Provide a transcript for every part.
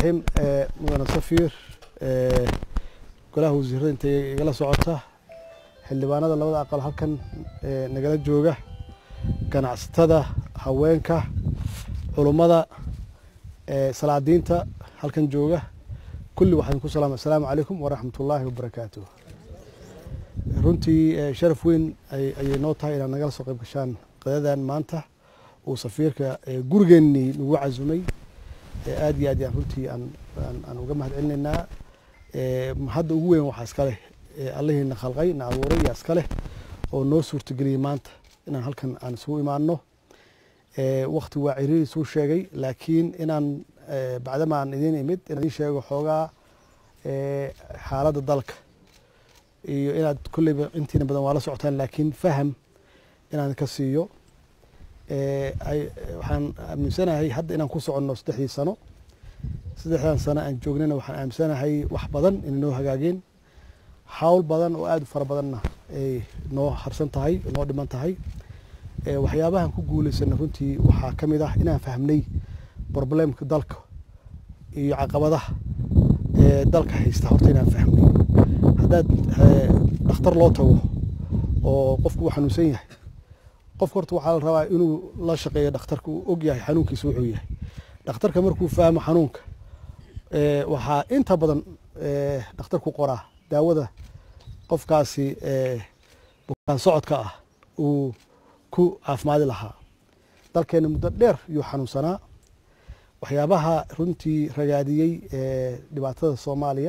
raxiim mudane safiir golaha wasiirada intay igala socota xildhibaanada labada aqal halkan nagala jooga ganacsatada haweenka culummada salaadiinta halkan jooga kulli waxaan ku salaama assalaamu calaykum waraxmat ullaahi wabarakaatuh runtii sharaf weyn ayay noo tahay inaad nagala soo qayb gashaan qadadan maanta uu safiirka gurigeennii nagu casumay aad iyo aad yaan runtii aan uga mahad celinaynaa hadda ugu weyn waxaa iska leh allihiina khalqay na abuuray yaa iska leh oo noo suurtageliyey maanta inaan halkan aan isugu imaano wakti waa ciriiri suu sheegay laakiin inaan bacdama aan idiin imid inaan idiin sheego xoogaa xaaladda dalka iyo inaad kolleyba intiina badan waa la socotaan laakiin faham inaan ka siiyo waxaan aaminsanahay hadda inaan ku soconno saddexdii sano saddexdan sano aan joognana waxaan aaminsanahay wax badan inay noo hagaageen hawl badan oo aada u fara badanna ay noo harsan tahay noo dhiman tahay waxyaabahan ku guuleysana runtii waxaa ka mid ah inaan fahmnay problemka dalka iyo caqabadaha dalka haysta horta inaan fahmnay haddaad dhakhtar loo tago oo qofku uu xanuunsan yahay qofka horta waxaa la rabaa inuu la shaqeeyo dhakhtarka uu og yahay xanuunkiisa wuxuu yahay dhakhtarka markuu fahmo xanuunka waxaa inta badan dhakhtarku qoraa daawada qofkaasi bukaan socodka ah uu ku caafimaadi lahaa dalkeena muddo dheer yuu xanuunsanaa waxyaabaha runtii ragaadiyey dhibaatada soomaaliya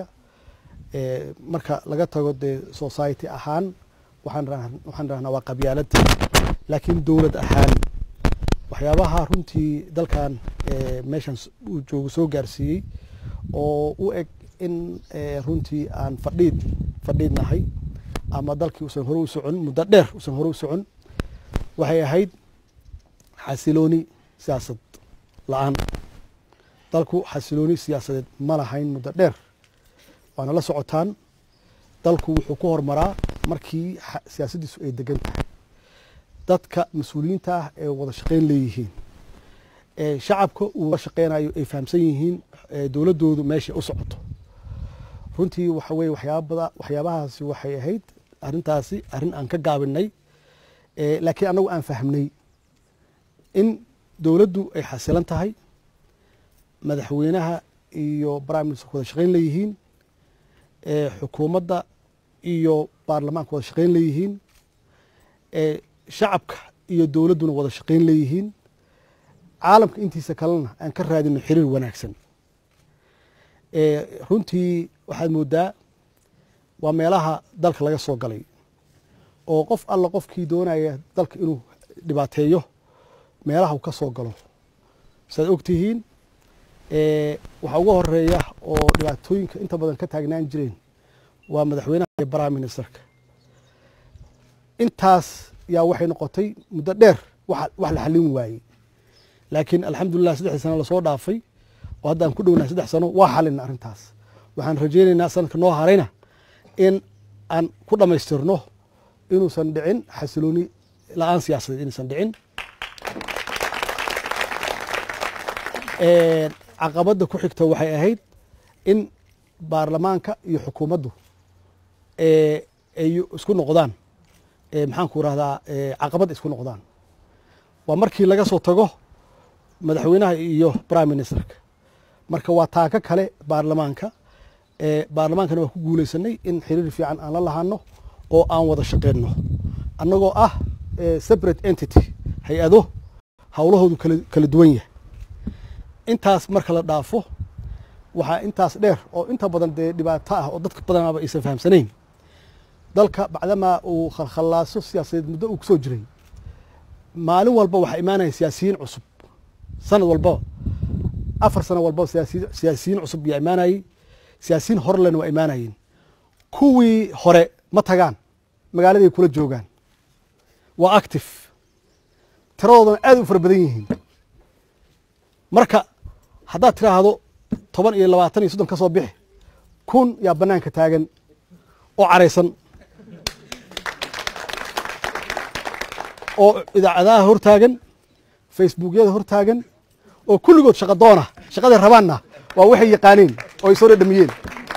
marka laga tago dee society ahaan waxaan rahnaa waa qabyaalad laakiin dowlad ahaan waxyaabaha runtii dalkan meeshan uu joogo soo gaarsiiyey oo u eg in runtii aan fadhiid fadhiid nahay ama dalkii usan hore u socon muddo dheer usan hore u socon waxay ahayd xasilooni siyaasad la-aan dalku xasilooni siyaasadeed ma lahayn muddo dheer waana la socotaan dalku wuxuu ku horumaraa markii siyaasaddiisu ay degan tahay dadka mas-uuliyiinta ah ee wada shaqeyn leeyihiin shacabka uu la shaqeynayo ay fahamsan yihiin dowladdoodu meeshay u socoto runtii waxa weye waxyaabada waxyaabahaasi waxay ahayd arrintaasi arrin aan ka gaabinay laakiin annagu aan fahmnay in dowladdu ay xasilan tahay madaxweynaha iyo prime minister wada shaqeyn leeyihiin xukuumadda iyo baarlamaanka wada shaqeyn leeyihiin shacabka iyo dowladduna wada shaqeyn leeyihiin caalamka intiisa kalena aan ka raadino xiriir wanaagsan runtii waxaad moodaa waa meelaha dalka laga soo galay oo qof alla qofkii doonaya dalka inuu dhibaateeyo meelaha uu ka soo galo saad og tihiin waxaa uga horeeya oo dhibaatooyinka inta badan ka taagnaan jireen waa madaxweynaha iyo prime ministerka intaas yaa waxay noqotay muddo dheer wax la xallin waayey laakiin alxamdulilah saddexdii sano lasoo dhaafay oo hadda aan ku dhownahay saddex sano waa xalina arrintaas waxaan rajaynaynaa sanadka noo harayna in aan ku dhammaystirno inuusan dhicin xasilooni la-aan siyaasadeed inuusan dhicin caqabadda ku xigta waxay ahayd in baarlamaanka iyo xukuumaddu ay isku noqdaan maxaan ku rahdaa caqabad isku noqdaan waa markii laga soo tago madaxweynaha iyo prime ministerka marka waa taaka kale baarlamaanka baarlamaankana waa ku guuleysanay in xiriir fiican aan la lahaano oo aan wada shaqeyno annagoo ah separate entity hay-ado howlahoodu kala duwan yahay intaas marka la dhaafo waxaa intaas dheer oo inta badan dee dhibaato ah oo dadka badanaaba aysan fahamsanayn dalka bacdamaa uu khalkhalaaso siyaasadeed muddo uu kusoo jiray maalin walba waxaa imaanaya siyaasiyiin cusub sanad walbaba afar sano walbaba siyaasiyiin cusub yaa imaanayey siyaasiyiin horelena waa imaanayeen kuwii hore ma tagaan magaaladay kula joogaan waa active tiradoodana aad u fara badan yihiin marka haddaad tiraahdo toban iyo labaatan iyo soddon ka soo bixi kun yaa bannaanka taagan oo caraysan oo idaacadaha hortaagan facebookyada hortaagan oo kulligood shaqa doona shaqaday rabaanna waa waxay yaqaaneen oo ay soo dhadhamiyeen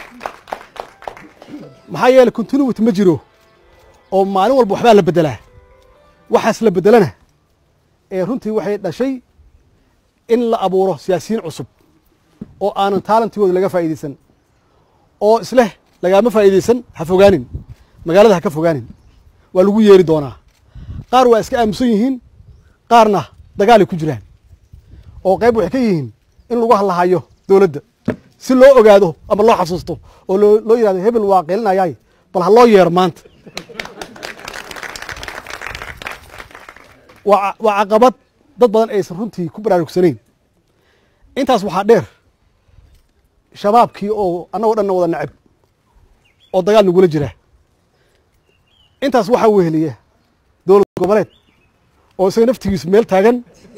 maxaa yeeley continuity ma jiro oo maalin walba waxbaa la beddelaa waxaas la beddelana ee runtii waxay dhashay in la abuuro siyaasiyiin cusub oo aanan taalantigooda laga faa'iidaysan oo isleh lagaama faa'iidaysan ha fogaanin magaalada ha ka fogaanin waa lagu yeeri doonaa qaar waa iska aamusan yihiin qaarna dagaalay ku jiraan oo qayb waxay ka yihiin in lagu hallahayo dowladda si loo ogaado ama loo xasuusto oo loo loo yidhahdo hebel waa qeelinayaay bal ha loo yeero maanta waa waa caqabad dad badan aysan runtii ku baraarugsanayn intaas waxaa dheer shabaabkii oo annagoo dhanna wada nacab oo dagaal nagula jira intaas waxaa weheliya dowlad goboleed oo isaga naftigiisu meel taagan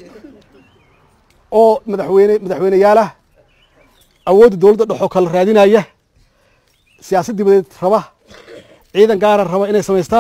oo madaxweyne madaxweyneyaalah awoodda dowladda dhexoo kala raadinaya siyaasad dibadeed raba ciidan gaara raba inay samaystaan